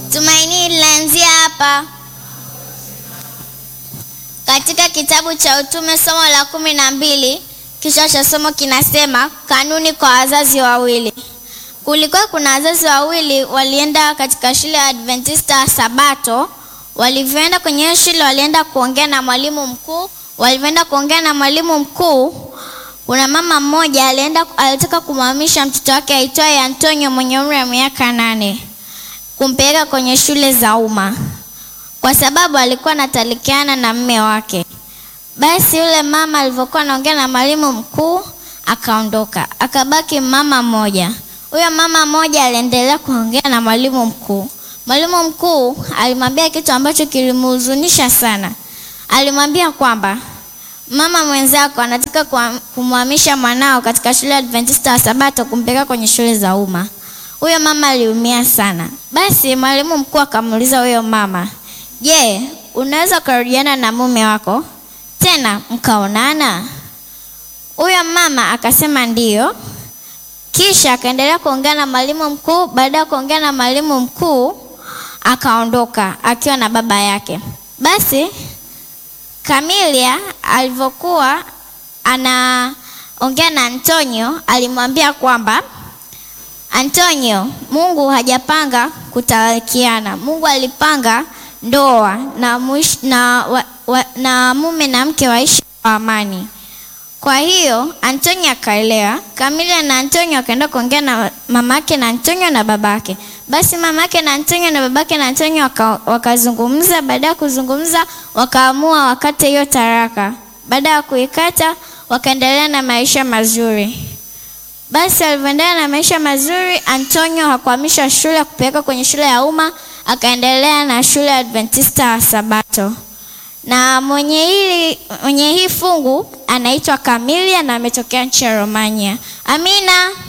Tumaini linaanzia hapa katika kitabu cha Utume, somo la kumi na mbili. Kichwa cha somo kinasema kanuni kwa wazazi wawili. Kulikuwa kuna wazazi wawili walienda katika shule ya Adventista Sabato. Walivyoenda kwenye hiyo shule, walienda kuongea na mwalimu mkuu. Walivyoenda kuongea na mwalimu mkuu, kuna mama mmoja alienda, alitaka kumhamisha mtoto wake aitwaye Antonio mwenye umri wa miaka nane kumpeleka kwenye shule za umma kwa sababu alikuwa anatalikiana na mme wake. Basi yule mama alivyokuwa anaongea na mwalimu mkuu akaondoka, akabaki mama mmoja. Huyo mama mmoja aliendelea kuongea na mwalimu mkuu. Mwalimu mkuu alimwambia kitu ambacho kilimhuzunisha sana. Alimwambia kwamba mama mwenzako anataka kumhamisha mwanao katika shule ya Adventista wa Sabato kumpeleka kwenye shule za umma. Huyo mama aliumia sana. Basi mwalimu mkuu akamuuliza huyo mama, je, unaweza kurudiana na mume wako tena mkaonana? Huyo mama akasema ndiyo. Kisha akaendelea kuongea na mwalimu mkuu. Baada ya kuongea na mwalimu mkuu, akaondoka akiwa na baba yake. Basi Kamilia alivyokuwa anaongea na Antonio, alimwambia kwamba Antonio, Mungu hajapanga kutalakiana. Mungu alipanga ndoa na, muish, na, wa, wa, na mume na mke waishi kwa amani. Kwa hiyo Antonio akaelewa. Kamilia na Antonio akaenda kuongea na mamake na Antonio na babake. Basi mamake na Antonio na babake na Antonio waka, wakazungumza. Baada ya kuzungumza, wakaamua wakate hiyo taraka. Baada ya kuikata, wakaendelea na maisha mazuri. Basi alivyoendelea na maisha mazuri, Antonio hakuhamisha shule kupeleka kwenye shule ya umma, akaendelea na shule ya Adventista wa Sabato. Na mwenye hili mwenye hii fungu anaitwa Kamilia na ametokea nchi ya Romania. Amina.